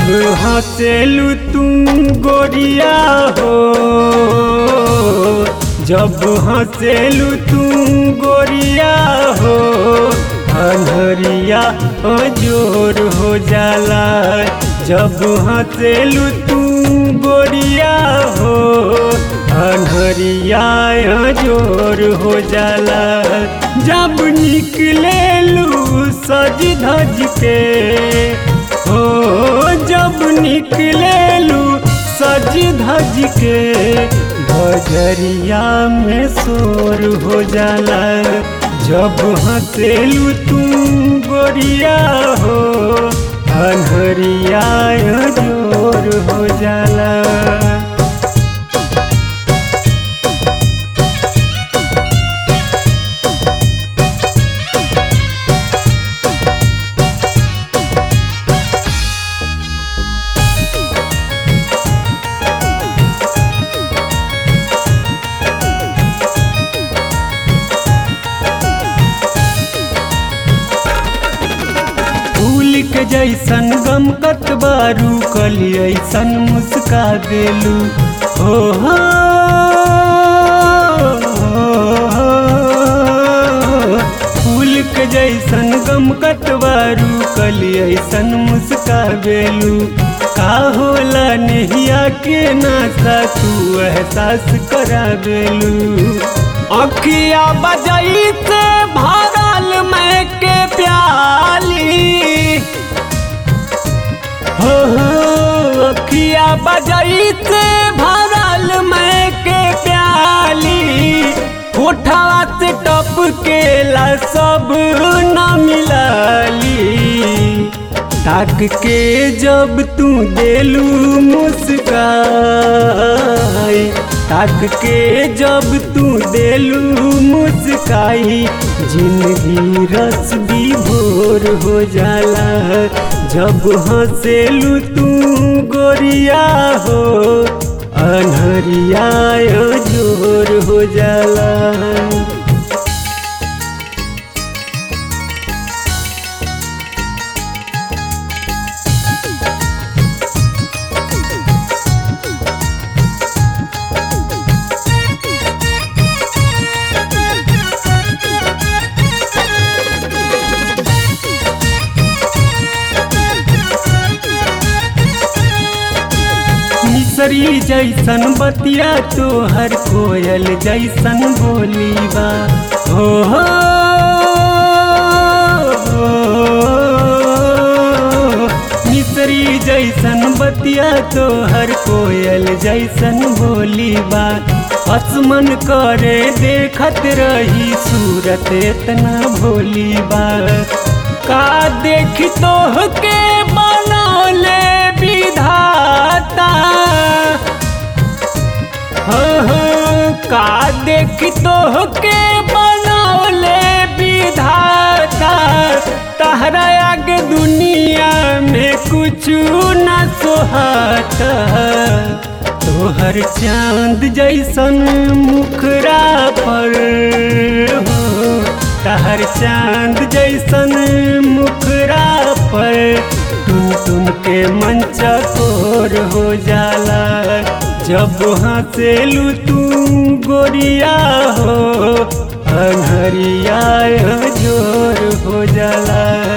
हंसेलू तुम गोरिया हो जब हंसेलू तुम गोरिया हो अनहरिया जोर हो जाला जब हंसेलू तुम गोरिया हो अनहरिया जोर हो जाला जब निकलेलू सज धज के हो जब निकलेलू सज धज के बजरिया में शोर हो जाला जब हंसेलू तुम गोरिया हो अनहरिया जोर हो जाला फूल के जैसन गम कतबारू कली ऐसन मुस्का देलू हो हो, फूल के जैसन गम कतबारू कली ऐसन मुस्का देलू का होला नहिया के नासा तू एहसास करा देलू अखिया बजई से भरल मैं के प्याली हो हो अखिया बजई से भरल मैं के प्याली कोठवा से टप के ला सब न मिलाली ताक के जब तू देलू मुस्काई ताक के जब तू देलू मुस्काई जिंदगी रस भी भोर हो जाला जब हंसेलू तू गोरिया हो अनहरिया जोर हो जाला मिसरी जैसन बतिया तोहर कोयल जैसन बोली बा हो हो, हो मिसरी जैसन बतिया तोहर कोयल जैसन बोली बा असमन करे देखत रही सूरत इतना भोली बा का देख तोह के बनौले विधाता हो हो का देख तोह के बनौले विधाता तहरा आगे दुनिया में कुछ न सोहाता तोहर चांद जैसन मुखरा पर हो तहर चांद जैसन मुखरा पर टुन टुन के मंचा कोर हो जाला जब हंसेलू तू गोरिया हो अनहरिया जोर हो जाला